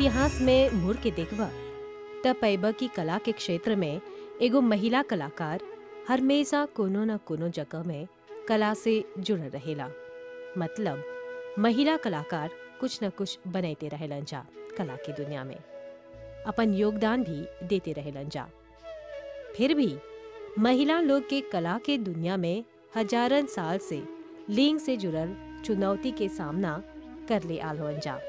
इतिहास में मुड़ के देखबा तब पैबा की कला के क्षेत्र में एगो महिला कलाकार हमेशा कोनो न कोनो जगह में कला से जुड़ल रहेला मतलब महिला कलाकार कुछ न कुछ बनैते रहेलन जा कला की दुनिया में अपन योगदान भी देते रहेलन जा फिर भी महिला लोग के कला के दुनिया में हजारन साल से लिंग से जुड़ल चुनौती के सामना कर ले आल हवन जा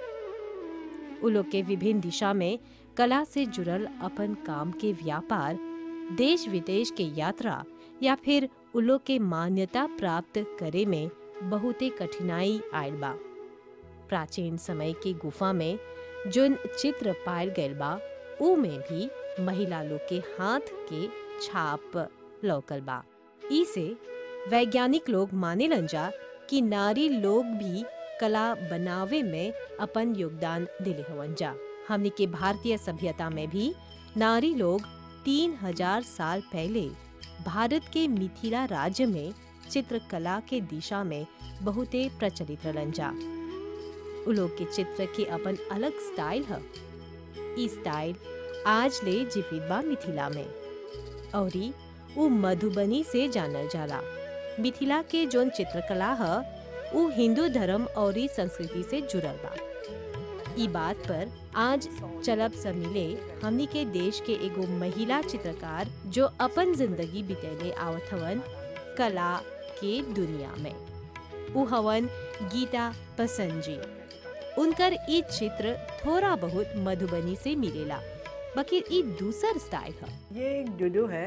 उ लोग के विभिन्न दिशा में कला से जुड़ल अपन काम के व्यापार देश विदेश के यात्रा या फिर उ लोग के मान्यता प्राप्त करे में बहुते कठिनाई आयल बा प्राचीन समय की गुफा में जोन चित्र पायल गयल बा ऊ में भी महिला लोग के हाथ के छाप लौकल बा ई से वैज्ञानिक लोग माने जा कि नारी लोग भी कला बनावे में अपन योगदान दिले हवन जा हमनी के भारतीय सभ्यता में भी नारी लोग तीन हजार साल पहले भारत के मिथिला राज्य में चित्रकला के दिशा में बहुते प्रचलित रहलन जा उ लोग के चित्र के अपन अलग स्टाइल है ई स्टाइल आज ले जीवित बा मिथिला में औरी उ मधुबनी से जानल जाला मिथिला के जोन चित्रकला है उ हिंदू धर्म और संस्कृति से जुड़ल बा ई बात पर आज चलब सब मिले हमनी के देश के एगो महिला चित्रकार जो अपन जिंदगी बितेले आवत हवन कला के दुनिया में उ हवन गीता पसंद जी उनकर ई चित्र थोड़ा बहुत मधुबनी से मिलेला बाकी ई दूसर स्टाइल है ये एक डोडो है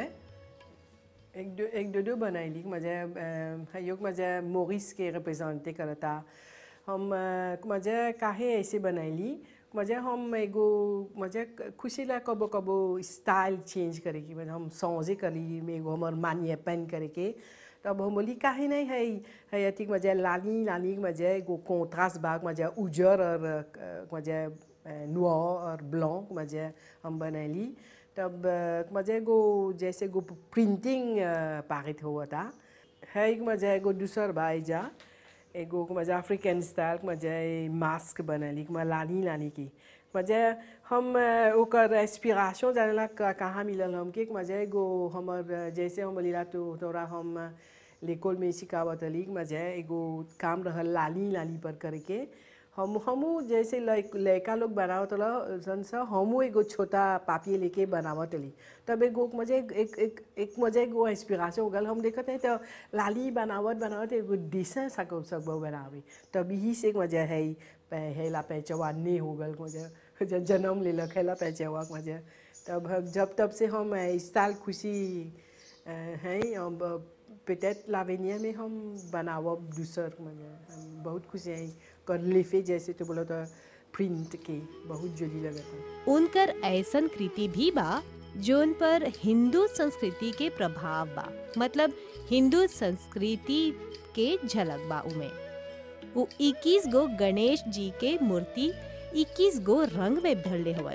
एक डो एक डोडो बनायली माझ्या योग माझ्या मोरिस के रिप्रेजेंटे करता हम माझ्या काहे ऐसे बनायली माझ्या हम एगो माझ्या खुशीला कबो कबो स्टाइल चेंज करे की मतलब हम सौजे करी में एगो हमर मानिए पेन करे के तब हम बोली काहे नहीं है है अथी माझ्या लाली लाली माझ्या एगो कोंट्रास्ट बाग माझ्या उजर और माझ्या नुआ और ब्लॉक माझ्या हम बनैली तब माझ्या एगो जैसे एगो प्रिंटिंग पारित हुआ था है एक माझ्या एगो दूसर बा जा एगो माझ्या अफ्रीकन स्टाइल माझ्या मास्क बनैली मैं लानी लानी की माझ्या हम ओकर इंस्पिरेशन जानेला कहाँ मिलल हमके माझ्या एगो हमर जैसे हम बोलीला तो तोरा हम लेकोल में सिखावत हली माझ्या एगो काम रहल लाली लाली पर करके हम हमू जैसे लड़का लोग बनावत सन सा हमू एगो छोटा पापी लेके बनावत हली तब एगो मुझे एक एक एक मुझे एगो इंस्पिरेशन हो गल हम देखत है तो लाली बनावत बनावत एगो डिशें सको सब बनावे तब यही से मजा है हेला पैचवा ने हो गल मुझे जन्म ले लख हेला पैचवा मुझे तब जब तब से हम इस साल खुशी हैं अब पेटेट लावेनिया में हम बनावब दूसर मजे बहुत खुशी हैं कर लिफे जैसे तो बोलो तो प्रिंट के बहुत जोली लगता उनकर ऐसन कृति भी बा जोन पर हिंदू संस्कृति के प्रभाव बा मतलब हिंदू संस्कृति के झलक बा उमे वो 21 गो गणेश जी के मूर्ति 21 गो रंग में भरले हवन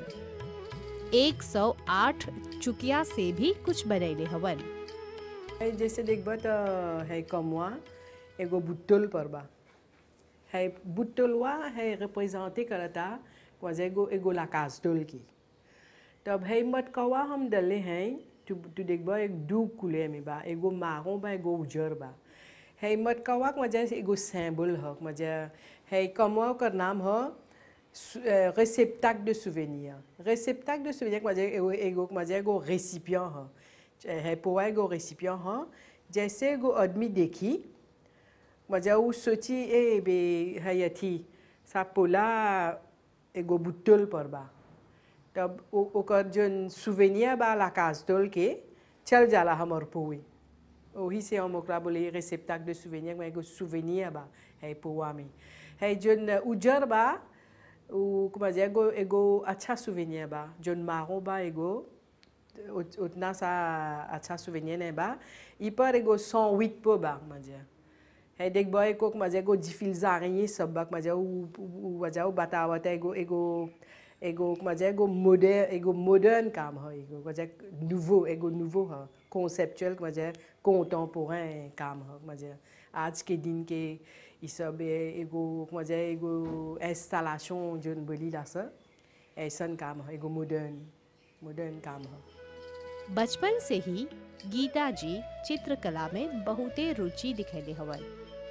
108 चुकिया से भी कुछ बनैले हवन जैसे देखब तो है कमवा एगो बुट्टोल पर बा है बुट्टोलवा है रिप्रेजेंटे करता वजह एगो एगो लाकास डोल की तब है मटकवा हम डले हैं तू तू देखब एक दू कुले में बा एगो मारो बा एगो उजर बा है मटकवा के वजह से एगो सैम्बल है मजा है कमवा का नाम है réceptacle de souvenir. Réceptacle de souvenir, मजा एगो एगो मजा एगो récipient है है पोवा एगो रेसिपियन ह जैसे एगो आदमी देखी मजा उ सोची ए बे है अथी सा पोला एगो बुट्टोल पर बा तब ओकर जोन सुवेनिया बा लाकास डोल के चल जाला हमर पोए वही से हम ओकरा बोले रेसेप्टाक de souvenir में एगो सुवेनिया बा है पोवा में है जोन उजर बा उ मजा एगो एगो अच्छा सुवेनिया बा जोन मारो बा एगो उतना सा अच्छा सुवेनियर नहीं बा ई पर एगो सौ वीट पे बा मजा है देख बा एको मजा एगो जिफिल जारी सब बा मजा उ मजा उ बतावत है एगो एगो एगो मजा एगो मॉडर्न एगो मॉडर्न काम है एगो मजा नूवो एगो नूवो है कॉन्सेप्चुअल मजा कॉन्टेम्पोरेन काम है मजा आज के दिन के ई सब एगो मजा एगो इंस्टॉलेशन जोन बोली ला सर ऐसन काम है एगो मॉडर्न मॉडर्न काम है बचपन से ही गीता जी चित्रकला में बहुते रुचि दिखैले हवन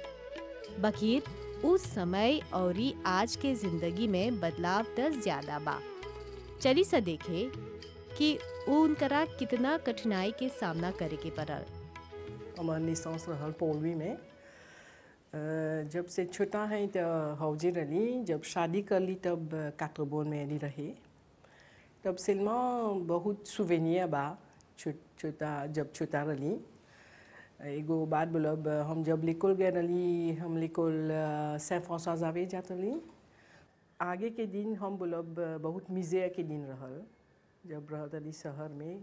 बकीर उस समय और आज के जिंदगी में बदलाव त ज्यादा बा चली सा देखे कि उनकरा कितना कठिनाई के सामना करे के पड़ल हमार निसांस रहल पौलवी में अ, जब से छोटा है तो हौजे रही जब शादी कर ली तब कातरबोन में अली रहे तब सिल्मा बहुत सुवेनिया बा छो, छोटा जब छोटा रही एगो बात बोलब हम जब लिकोल गए रही हम लिकोल सैन फ्रांसवा जावे जात रही आगे के दिन हम बोलब बहुत मिजे के दिन रहल जब रहत रही शहर में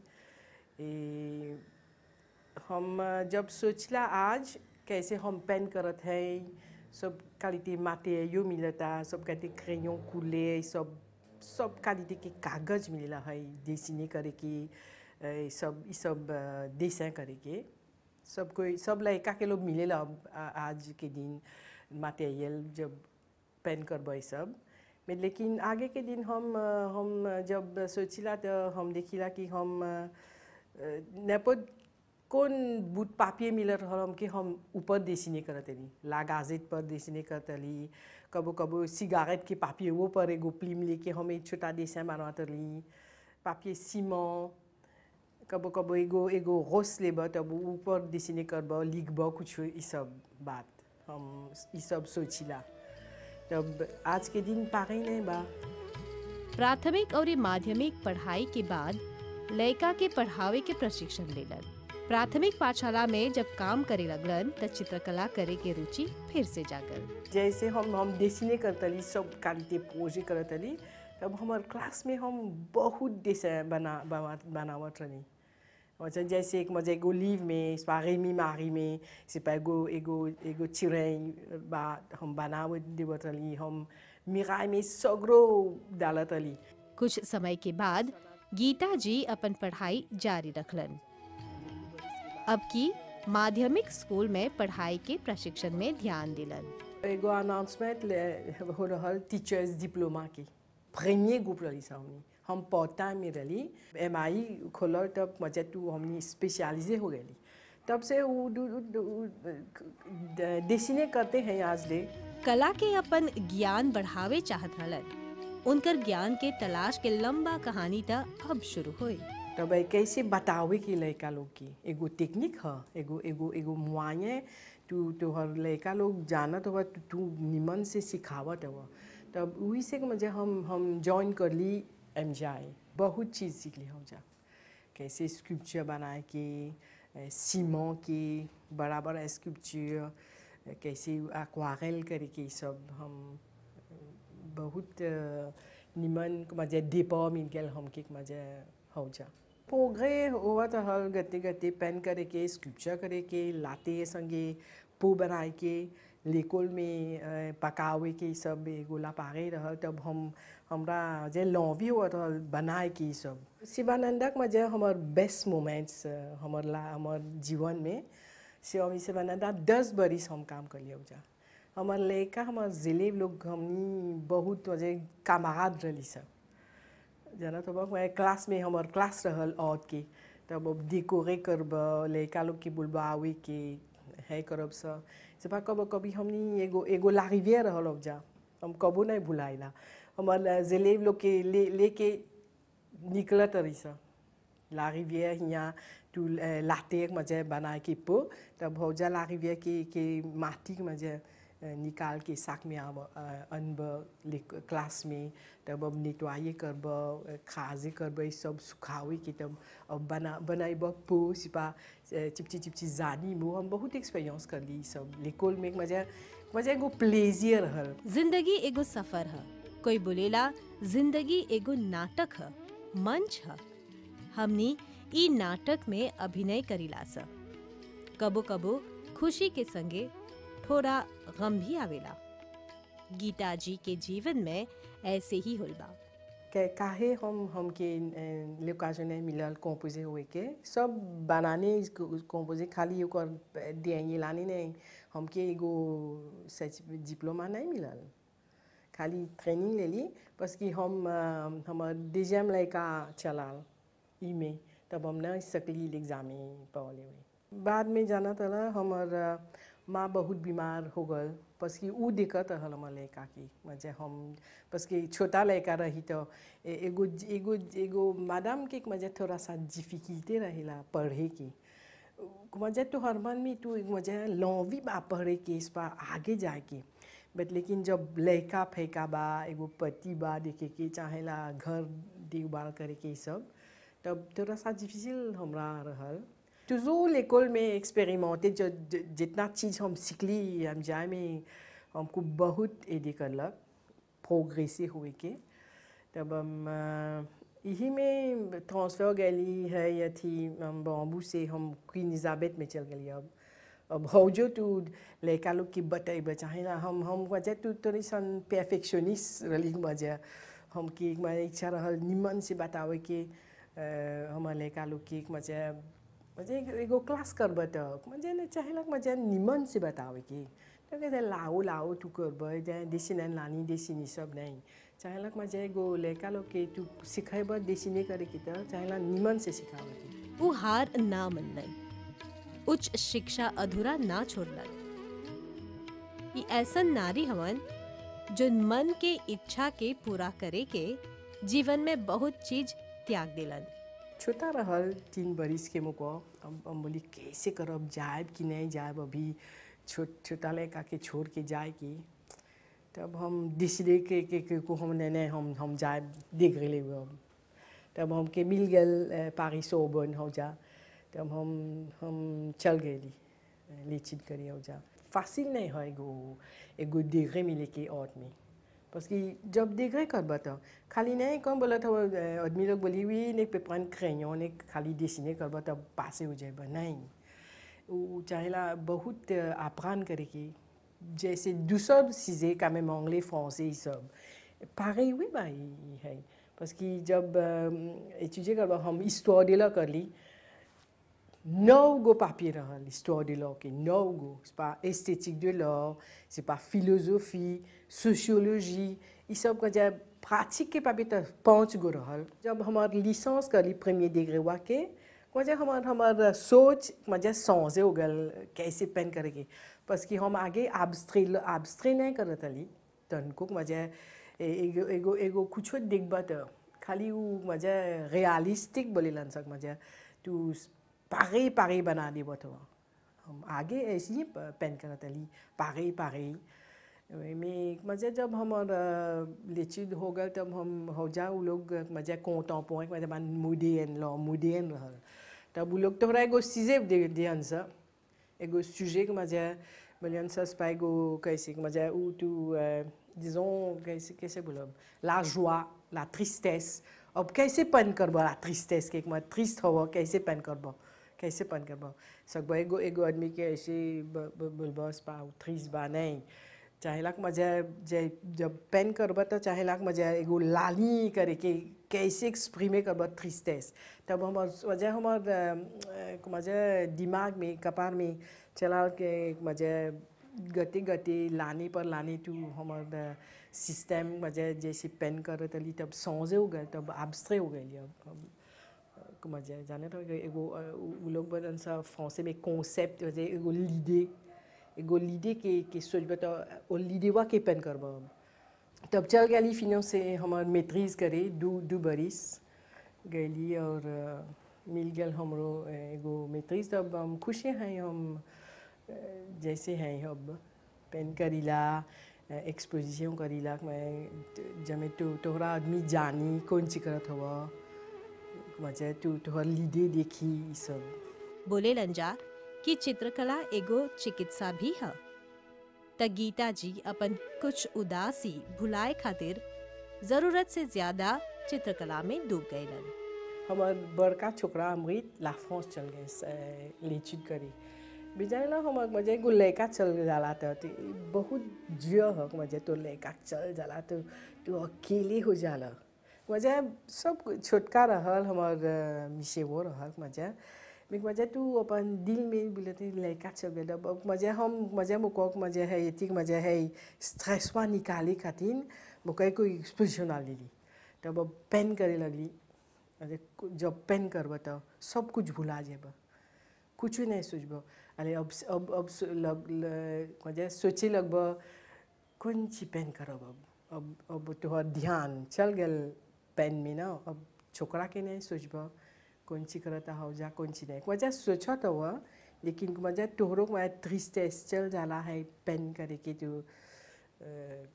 ए, हम जब सोचला आज कैसे हम पेन करत है सब क्वालिटी माटे यो मिलता सब कहते क्रेयों कूले सब सब क्वालिटी के कागज मिलेला है डिसिने करे के ए, सब ई सब डिसें करे के सब कोई सब लड़का के लोग मिलेला अब आ- आज के दिन मटेरियल जब पेन करबै सब में लेकिन आगे के दिन हम अ, हम जब सोचिला तो हम देखिला कि हम नेपद कौन बूट पापिए मिलत रहल हम कि हम ऊपर देसिने करतली लागाजेत पर देसिने करतली कबो कबो सिगारेट के पापिए वो पर एगो प्लीम लेके हम एक छोटा देसिन बनातली पापिए सीमा कबो कबो एगो एगो रोस लेब तब ऊपर देसिने करब लिखब कुछ ई सब बात हम ई सब सोचिला तब आज के दिन पागे नहीं बा प्राथमिक और माध्यमिक पढ़ाई के बाद लड़का के पढ़ावे के प्रशिक्षण लेलन प्राथमिक पाठशाला में जब काम करे लगलन त चित्रकला करे के रुचि फिर से जागल जैसे हम हम देसिने करतली सब क्वालिटी प्रोजे करतली तब हमार क्लास में हम बहुत देश बना बना बनावत रही अच्छा जैसे एक मजा एगो लीव में स्वागेमी मारी में सिपा एगो एगो एगो चिड़ै बा हम बनावत देवत रही हम मिराई में सगरो डालत रही कुछ समय के बाद गीता जी अपन पढ़ाई जारी रखलन अब की माध्यमिक स्कूल में पढ़ाई के प्रशिक्षण में ध्यान दिलन एगो अनाउंसमेंट हो रहल टीचर्स डिप्लोमा की प्रीमियर ग्रुप रही सा हमनी हम पौता में रही एम आई खोलल तब मजा तू हमनी स्पेशलाइजे हो गई तब से उ दु- दु- दु- देसिने करते हैं आज ले कला के अपन ज्ञान बढ़ावे चाहत रहलन उनकर ज्ञान के तलाश के लंबा कहानी त अब शुरू हुई तब ए कैसे बतावे के लड़का लोग की एगो टेक्निक ह एगो एगो एगो मुआये तू तोहर लड़का लोग जानत हुआ तू तू निमन से सिखावत हुआ तब वही से मुझे हम हम ज्वाइन कर ली एम बहुत चीज़ सीख ली हम जा कैसे स्कल्पचर बनाए के सीमों के बड़ा बड़ा स्कल्पचर कैसे एक्वारेल करे के ई सब हम बहुत अ, निमन मजा दीपा मिल गया हमके मजा हो जा पोगरे हुआ तो हल गते गते पेन करे के स्कल्पचर करे के लाते संगे पो बनाए के लेकोल में अ, पकावे के ई सब गोला पागे रहल तब हम हमरा जे लॉवी हुआ तो बनाए के ई सब शिवानंदक में जे हमार बेस्ट मोमेंट्स हमार ला हमार जीवन में शिवामी शिवानंदा दस बरिस हम काम कर लिया जा हमार लड़का हमार जिले लोग हमनी बहुत वजह कामाद रही सब जाना तो बा मैं क्लास में हमार क्लास रहल और के तब अब डिकोरे करब लड़का लोग के बुलबावे के है करब स सेपा कब कभी हमनी एगो एगो लारिविया रहल अब जा हम कबो नहीं भुलाइला हमार जिले लोग के ले लेके निकलत रही सा la rivière यहाँ tu la terre मजे बनाए के पो तब हो जा la rivière के के माटी मजे निकाल के साक में आब अनब क्लास में तब अब नेटवाये करब खाजे करब ई सब सुखावे के तब अब बना बनाइब पो सिपा चिपची चिपची जानी मो हम बहुत एक्सपीरियंस कर ली ई सब लेकोल में मजा मजा एगो प्लेजियर रहल जिंदगी एगो सफर है कोई बोलेला जिंदगी एगो नाटक है मंच है हमनी ई नाटक में अभिनय करीला स कबो कबो खुशी के संगे थोड़ा गम भी आवेला गीता जी के जीवन में ऐसे ही होल बा के काहे हम हमके लोकाजन मिलल कंपोजे हुए के सब बनाने कंपोजे खाली ओकर दिए लाने नहीं हमके एगो सच डिप्लोमा नहीं मिलल खाली ट्रेनिंग ले ली बस कि हम अ, हमर डिजम लड़का चलाल ई में तब हम नहीं सकली एग्जामे पढ़ले हुए बाद में जाना तला हमर अ, माँ बहुत बीमार हो गल बस कि ऊ दिक्कत रहल हमर लड़का की मजे हम बस कि छोटा लड़का रही तो ए- एगो एगो एगो मैडम के मजे थोड़ा सा डिफिकल्टी रहेला पढ़े की मजे तो हर मन में तू मजे लौवी बा पढ़े के इस बा आगे जाए के बट लेकिन जब लड़का फेंका बा एगो पति बा देखे के चाहेला घर देखभाल करे के ई सब तब थोड़ा सा डिफिसिल हमरा रहल toujours l'école में expérimenté जो ज- जितना चीज़ हम सीखली हम जाए में हमको बहुत एडी करलक प्रोग्रेसे हुए के तब हम अ, यही में ट्रांसफ़र गली है या थी हम बॉम्बू से हम क्वीन इजाबेथ में चल गई अब अब हो जो तू लड़का लोग की बतेब चाहे ना हम हम वजह तू थोड़ी सन परफेक्शनिस्ट रही वजह हम की हमारे इच्छा रहल निमन से बतावे के अ, हमारे लड़का लोग की मजा मजे एगो क्लास करब त मजे ने चाहेलक मजे निमन से बतावे की तो कहते लाओ लाओ तू करब जाए देसी नहीं लानी देसी नहीं सब नहीं चाहेलक मजे एगो लड़का लोग के तू सिखेब देसी नहीं करे की तो चाहेला निमन से सिखावे की वो हार ना मनलन उच्च शिक्षा अधूरा ना छोड़लन ई ऐसन नारी हवन जो मन के इच्छा के पूरा करे के जीवन में बहुत चीज त्याग दिलन छोटा रहल तीन बरिस के मुको अब हम बोली कैसे करब जाएब कि नहीं जाएब अभी छोट छोटा लड़का के छोड़ के जाए कि तब हम डिसडे के, के, के को हम नहीं नहीं हम हम जाए देख रहे हुए अब तब हमके मिल गल पारी सोबन हो जा तब हम हम चल गए लेचिन करी हो जा फासिल नहीं है एगो एगो डिग्री मिले के और में parce que जब डिग्री करब तो खाली नहीं कम बोला था आदमी लोग बोली हुई ने पे prendre crayon ने खाली डिसीने करब तब पासे हो जाएगा नहीं वो चाहेला बहुत अप्रान करे की जैसे दूसर चीज़ें का même anglais français ये सब pareil oui bah il है parce que जब étudier करब हम histoire de la कर ली नौ गो papier रहल histoire de l'art के नौ गो c'est pas esthétique de l'art c'est pas philosophie sociologie ये सब का जब pratique के papier तो पाँच गो रहल जब हमार licence कर ली premier degré वा के वजह हमार हमार सोच मजा सौजे हो गल कैसे पेन करेगी बस कि हम आगे आब्स्ट्रे आब्स्ट्रे नहीं करत हली तनको मजा एगो एगो एगो कुछो देखबा तो खाली वो मजा रियलिस्टिक बोलेलन सक मजा तू पारे पारे बना देबो तो हम आगे ऐसे ही पेन करत हली पारे पारे में मजा जब हमार लेचिद हो गल तब हम हो जा उ लोग मजा कोंटा पोइक मजा मन मुडियन लो मुडियन रहल तब उ लोग तोहरा एगो सीजे दे दियन सा एगो सुजे के मजा बोलियन सा स्पा एगो कैसे मजा उ तू disons कैसे कैसे बोलब la joie la tristesse अब कैसे पेन करब la tristesse के मैं ट्रिस्ट हो कैसे पेन करब कैसे पेन करब सब एगो एगो आदमी के ऐसे बोलबा स्पा ट्रिस्ट बा नहीं चाहेलाक मजा जे जब पेन करब तो चाहेलाक मजा एगो लाली करे के कैसे एक्सप्रीमे करब ट्रिस्टेस तब हमार वजह हमार मजा दिमाग में कपार में चला के मजा गते गते लाने पर लाने तू हमार सिस्टम मजा जैसे पेन करत हली तब सौजे हो गए तब आब्स्ट्रे हो गई अब अब मजा जाने तो एगो उ लोग बदन सा फ्रांसे में कॉन्सेप्ट एगो लीडे एगो लीडे के के सोचब तो ओ लीडेवा के पेन करब तब चल गली फिनो से हमार मेट्रीज करे दू दू बरिस गली और मिल गल हमरो एगो मेट्रीज तब हम खुशी हैं हम जैसे हैं अब पेन करीला एक्सपोजिशन करीला मैं जमे तो तोहरा आदमी जानी कौन सी करत हवा मजा तू तोहर लीडे देखी सब बोले लंजा कि चित्रकला एगो चिकित्सा भी है त गीता जी अपन कुछ उदासी भुलाए खातिर जरूरत से ज्यादा चित्रकला में डूब गईलन हमार बड़का छोकरा अमृत ला फ्रांस चल गए लेचिद करी बिजाला हमार मजा एगो लड़का चल जाला तो बहुत जियो ह मजा तो लड़का चल जाला तो तू अकेले हो जाला मजा सब छोटका रहल हमार मिसेवो रहल मजा मैं मजा तू अपन दिल में बोलते लड़का चल गया अब मजा हम मजा मुको मजा है ये मजा है स्ट्रेस वा निकाले खातिर मुको कोई एक्सपोजिशन आ ली तब अब पेन करे लगली अरे जब पेन करब तो सब कुछ भुला जेब कुछ नहीं सोचब अरे अब अब अब सो- लग ल- मजा सोचे लगब कौन ची पेन करब अब अब अब तोहर ध्यान चल गल पेन में ना अब छोकरा के नहीं सोचब कौन ची करता हो जा कौन ची नहीं मजा सोचा तो हुआ लेकिन मजा तोहरों में ट्रिस्टेस चल जाला है पेन करे के तो अ,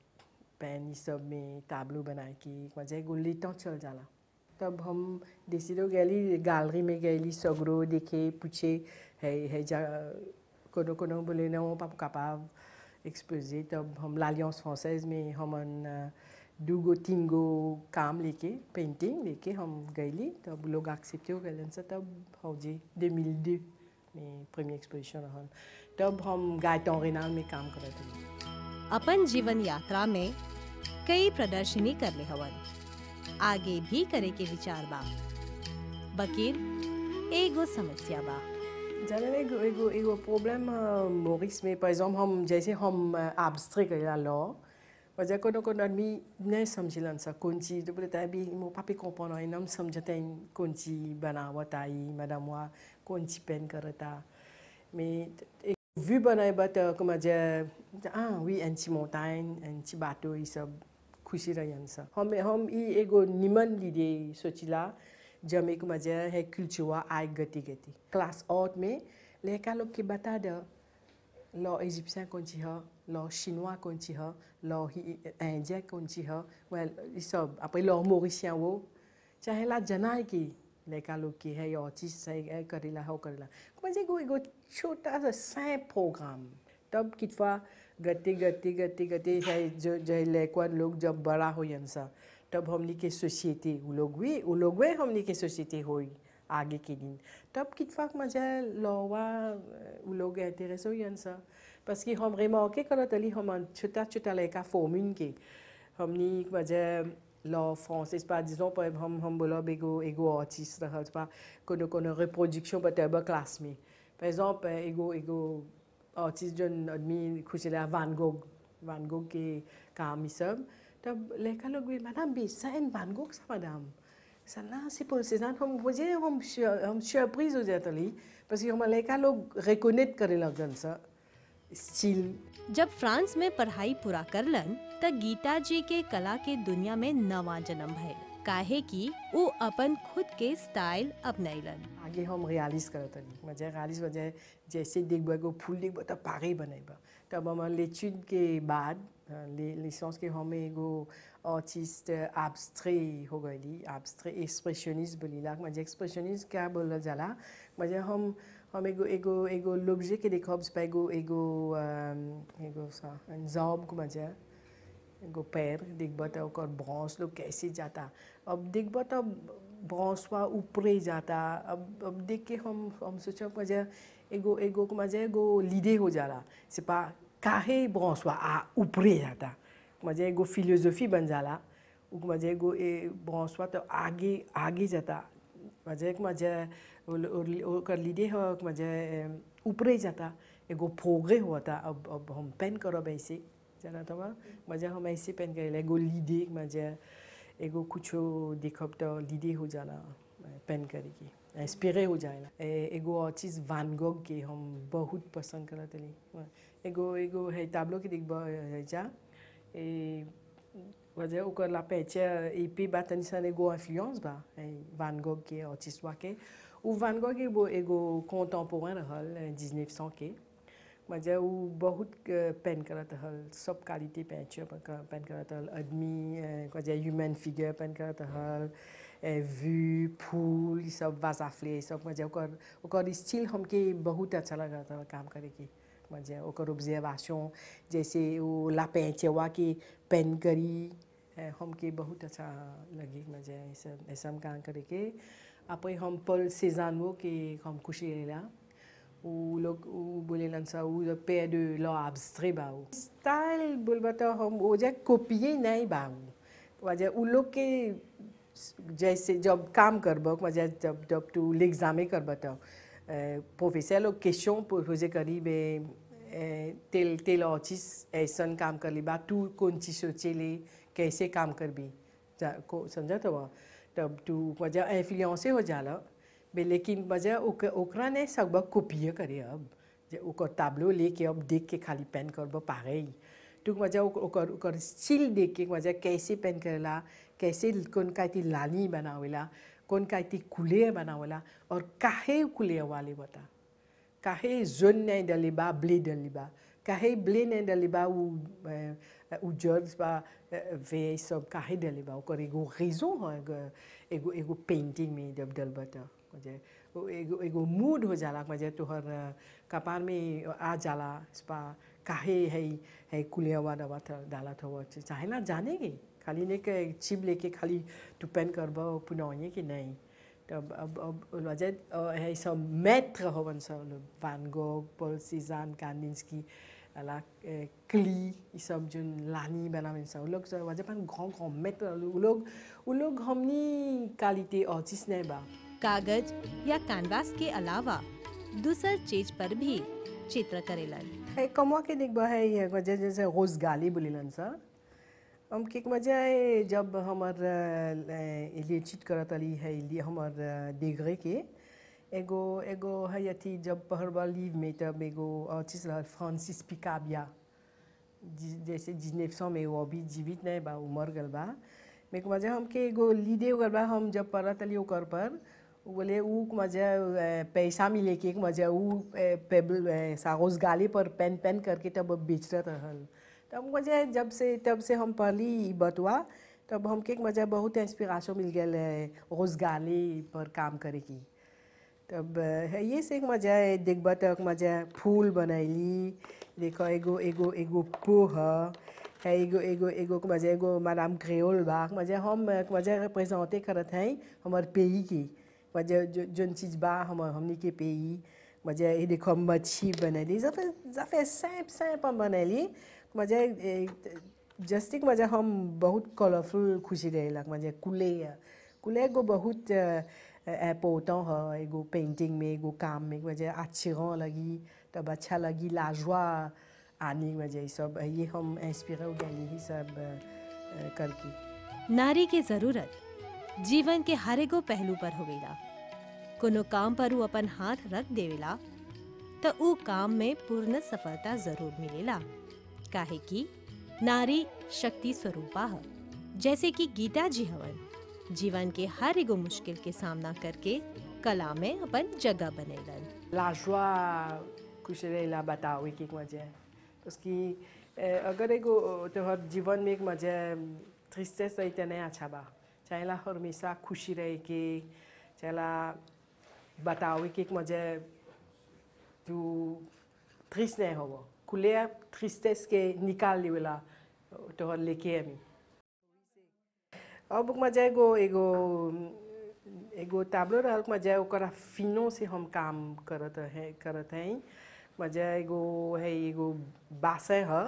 पेन ये सब में ताबलू बनाए के मजा एगो लेटा चल जाला तब हम देसीलो गली गैलरी में गली सगरो देखे पूछे है है जा कोनो कोनो बोले ना पाप capable exposé तब हम l'Alliance française में हमन अ, दूगो तीन गो काम लेके पेंटिंग लेके हम गईली तब लोग एक्सेप्टे हो गए से तब हो जी 2002 में प्रीमियर एक्सपोजिशन रहल तब हम गायटन रेनाल में काम करत रही अपन जीवन यात्रा में कई प्रदर्शनी कर ले हवन आगे भी करे के विचार बा बकीर एगो समस्या बा जाने में एगो एगो एगो प्रॉब्लम मोरिस में par exemple हम जैसे हम abstrait करेला लॉ वजह कोनो कोनो आदमी नहीं समझलन सा कौन चीज तो बोलता है अभी मो पापे comprendre है हम समझते हैं कौन चीज बनावत आई मैडम हुआ कौन चीज पेन करता mais एक vue बनाए बा तो comme dire ah oui un petit montagne un petit bateau ये सब खुशी रहन सा हम हम ई एगो निमन लीडे सोचिला जब एक मजा है culture आय गति गति क्लास आउट में लड़का लोग के बता दो लॉ इजिप्शियन कौन सी है लॉ chinois कौन सी है लॉ इंडियन कौन सी है वेल ये सब après लॉ मोरिशियन वो चाहे ला जनाए की लड़का लोग की है या चीज से है करेला हो करेला मुझे एगो एगो छोटा सा सै प्रोग्राम तब कितवा गति गति गति गति है जो जो लड़का लोग जब बड़ा हो सा तब हमनी के सोसाइटी वो लोग भी वो लोग भी हमनी के सोसाइटी हुई आगे के दिन तब कितफाक मजा लौवा वो लोग इंटरेस्ट हो सा parce que हम remarqué करत अली हम छोटा छोटा लड़का फॉर्मिंग के हमनी मजा लॉ फ्रांसिस par disons par exemple हम हम बोला एगो एगो आर्टिस्ट रहल बा कोनो कोनो रिप्रोडक्शन बतेबा क्लास में par exemple एगो एगो आर्टिस्ट जन आदमी खुशला वान गोग वान गोग के काम ये सब तब लड़का लोग भी मैडम भी साइन वान गोग सा मैडम सला c'est pour ces ans हम मुझे हम हम सरप्राइज हो जाता ली parce que हम लड़का लोग रिकॉग्नाइज करे लगन सा स्टिल जब फ्रांस में पढ़ाई पूरा करलन त गीता जी के कला के दुनिया में नवा जन्म भइल काहे कि उ अपन खुद के स्टाइल अपनैलन आगे हम रियलिज करत हली मजा रियलिज वजह जैसे देखब एगो फूल देखब त पागे बनेब तब हम l'étude के बाद ले लिसेंस के हम एगो आर्टिस्ट एब्स्ट्रे हो गईली एब्स्ट्रे एक्सप्रेशनिस्ट बोलीला मजा एक्सप्रेशनिस्ट क्या बोलल जाला मजा हम हम एगो एगो एगो लोब्जे के देखब से एगो एगो अम, एगो सा जॉब को मजा एगो पैर देखब त ओकर ब्रांच लोग कैसे जाता अब देखब त ब्रांचवा ऊपरे जाता अब अब देख के हम हम सोचब मजा एगो एगो के मजा एगो लीडे हो जाला से पा काहे ब्रांचवा आ ऊपरे जाता मजा एगो फिलोसफी बन जाला उ मजा एगो ए ब्रांचवा तो आगे आगे जाता मजा एक मजा ओकर लीडे हो मजा ऊपरे जाता एगो प्रोग्रे होता अब अब हम पेन करब ऐसे जाना तो मजा हम ऐसे पेन करेला एगो लीडे मजा एगो कुछो देखब तो लीडे हो जाला पेन करे की इंस्पिरे हो जाएला ए- एगो और चीज़ वान गोग के हम बहुत पसंद करत हली एगो एगो है ताबलो के देखब है जा ए वजह ओकर ला पहचे ई पी बा तनी सन एगो इन्फ्लुएंस बा है वान गोग के और चीज़वा के उ वान गोग एगो एगो कंटेम्पोरेन रहल 1900 के मजा उ बहुत पेन करत हल सब क्वालिटी पेंचर पेन करत हल आदमी मजा ह्यूमन फिगर पेन करत हल व्यू फूल ई सब वाजाफ्ले सब मजा ओकर ओकर स्टिल हमके बहुत अच्छा लगत हल काम करे के मजा ओकर ऑब्जर्वेशन जैसे वो ला पेंचवा के पेन करी eh, हमके बहुत अच्छा लगी मजा ऐसा ऐसा हम काम करे के après हम पल सेजानो के हम खुशी रहेला उ लोग उ बोलेलन सा उ le père de l'art abstrait बा उ स्टाइल बोलबा तो हम ओजा कॉपिए नहीं बा उ वजह उ लोग के जैसे जब काम करब वजह जब जब तू एग्जामे करब तो प्रोफेसर लोग क्वेश्चन पोजे करी बे ए, तेल तेल ऑचिस ऐसन काम कर ली बा तू कौन चीज सोचेले कैसे काम करबी जा को समझा तो तब तू मजा इन्फ्लुएंसे हो जाला बे लेकिन मजा ओक, ओकरा ने सब कॉपी करे अब जे ओकर ताबलो लेके अब देख के खाली पेन करब पागे तू मजा ओक- ओकर ओकर स्टिल देख के मजा कैसे पेन करेला कैसे कौन काती लाली बनावेला कौन काती कुले बनावेला और काहे कुले वाले बता काहे जोन नहीं डली बा ब्ले डली बा काहे ब्ले नहीं डली बा उ उ जर्ज बा वे सब काहे डली बा ओकर एगो रीजन हो एगो एगो एगो पेंटिंग में जब डल बता मुझे वो एगो एगो मूड हो जाला मुझे तोहर अ, कपार में आ जाला स्पा काहे है है कुलियावा दवा था डाला था वो चाहे ना जाने के खाली ने के चिप लेके खाली तू पेन करबा पुनौए कि नहीं तब अब अब वजह है सब मैत्र होवन सब लोग वान गोग पॉल सीजान कांडिंस्की अला क्ली ये सब जो लानी बनावे सब लोग सब वजह पर grand grand मैत्र वो लोग वो लोग हमनी क्वालिटी ऑचिस नहीं बा कागज या कैनवास के अलावा दूसर चीज पर भी चित्र करेलन है कमवा के देखबा है ये वजह जैसे रोज गाली बोलिलन सर हम के मजा है जब हमर इलेचिट करत अली है लिए हमर डिग्री के एगो एगो है अथी जब पहरबा लीव में तब एगो चीज रहल फ्रांसिस पिकाबिया जि- जैसे जिनेफ सौ में वो अभी जीवित नहीं बा उ मर गल बा मेरे को मजा हमके एगो लीडे हो गल बा हम जब पढ़त अली ओकर पर उ बोले उ के मजा अ, पैसा मिले के मजा उ अ, पेबल अ, सागोस गाली पर पेन पेन करके तब बेचत रहल तब मुझे जब से तब से हम पढ़ली ई बतवा तब हमके एक मजा बहुत इंस्पिरेशन मिल गया रोज गाली पर काम करे की तब है ये से एक मजा है देखबा तक मजा फूल बनैली देखो एगो एगो एगो पोह है एगो एगो एगो के मजा एगो मैडम क्रेओल बा के मजा हम के मजा रिप्रेजेंटे करत हैं हमार पेई की मजा जो जोन चीज बा हम हमनी के पेई मजा ये देखो मच्छी बनैली जफे जफे सैप सैप हम बनैली मजा जस्टिक मजा हम बहुत कलरफुल खुशी रहेला मजा कुले कुले एगो बहुत इम्पोर्टेंट है एगो पेंटिंग में एगो काम में वजह अच्छा लगी तब अच्छा लगी लाजवा आने की वजह सब ये हम इंस्पिर हो गए यही सब अ, करके नारी के जरूरत जीवन के हर एगो पहलू पर होवेला कोनो काम पर ऊ अपन हाथ रख देवेला तो ऊ काम में पूर्ण सफलता जरूर मिलेला काहे कि नारी शक्ति स्वरूपा है जैसे कि गीता जी हवन जीवन के हर एगो मुश्किल के सामना करके कला में अपन जगह बनेलन la joie खुश रहेला बतावे की वजह उसकी अगर एगो तोहर जीवन में एक मजा ट्रिस्टेस रही तो नहीं अच्छा बा चाहेला हमेशा खुशी रहे के चाहेला बतावे की एक मजा तू ट्रिस्ट नहीं हो खुले ट्रिस्टेस के निकाल लेवेला तोहर लेके हमी अब मजा एगो एगो एगो ताबलो रहल मजा ओकरा फिनो से हम काम करत है करत हैं मजा एगो है एगो बासे ह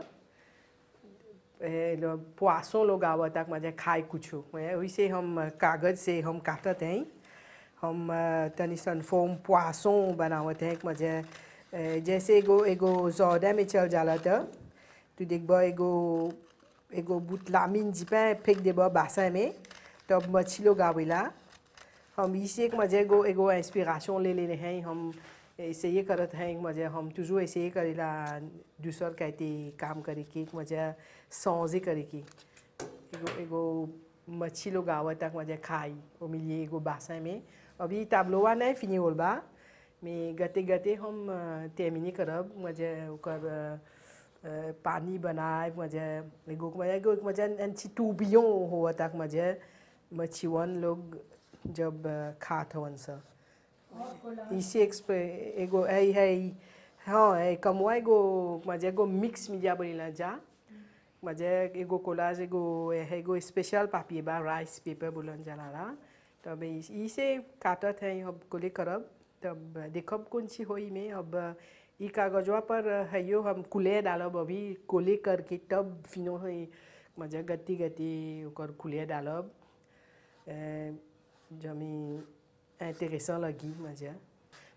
पुआसों लोग आवत तक मजा खाए कुछो वैसे हम कागज से हम काटत हैं हम अ, तनी सन फोम पुआसों बनावत हैं मजा अ, जैसे एगो एगो जौदा में चल जाला त तू देखबा एगो एगो बुतलामिन जिपे फेंक देबा बासा में तब मच्छी लोग आवेला हम इसे एक मजे एगो एगो इंस्पिरेशन ले लेने हैं हम ऐसे ये करत हैं मजे हम तुझो ऐसे ये करेला दूसर कहते काम करे की एक मजे सौजे करे की एगो एगो मच्छी लोग आवत तक मजे खाई वो मिलिए एगो बासा में अभी ताबलोवा नहीं फिनी होल बा में गते गते हम तेमिनी करब मजे ओकर अ, अ, पानी बनाए मजे एगो मजे एगो मजे अंची टूबियों हुआ तक मजे मच्छीवन लोग जब अ, खात हवन सा इसे एक्सपे एगो है है हाँ है कमवा एगो मजे एगो मिक्स मीडिया बनिला जा मजे एगो कोलाज एगो है एगो स्पेशल पापी बा राइस पेपर बोलन जाला तब इस- इसे काटत है अब कोले करब तब देखब कौन सी होई में अब ई कागजवा पर है यो हम कुले डालब अभी कोले करके तब फिनो है मजा गति गति ओकर कुले डालब अ, जमी intéressant लगी मजा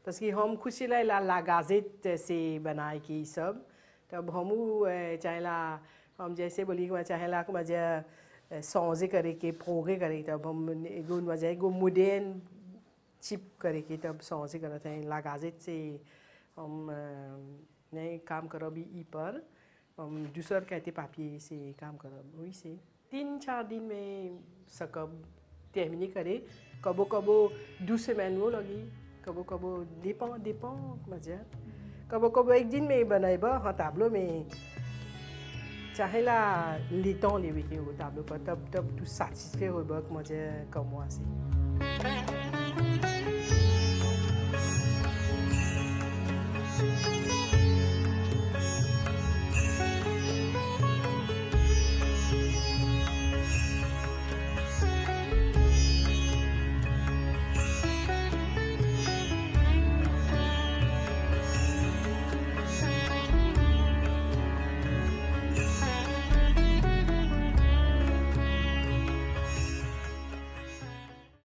parce que हम खुशी ला ला ला गाजेट से बनाए की सब तब हमू चाहे ला हम जैसे बोली कि चाहे ला मजा सौजे करे के प्रोगे करे तब हम एगो मजा एगो मुडेन चिप करे के तब सौजे करते हैं ला गाजेट से हम नहीं काम करब ई पर हम दूसर कहते पापिये से काम करब वही से तीन चार दिन में सकब terminer करे कबो कबो दो semaines वो लगी कबो कबो dépend dépend comment dire कबो कबो एक दिन में बनाइब हाँ ताब्लो में चाहे ला लेटों लेवे के हो ताब्लो पर तब तब तू satisfait होब comment dire comme moi c'est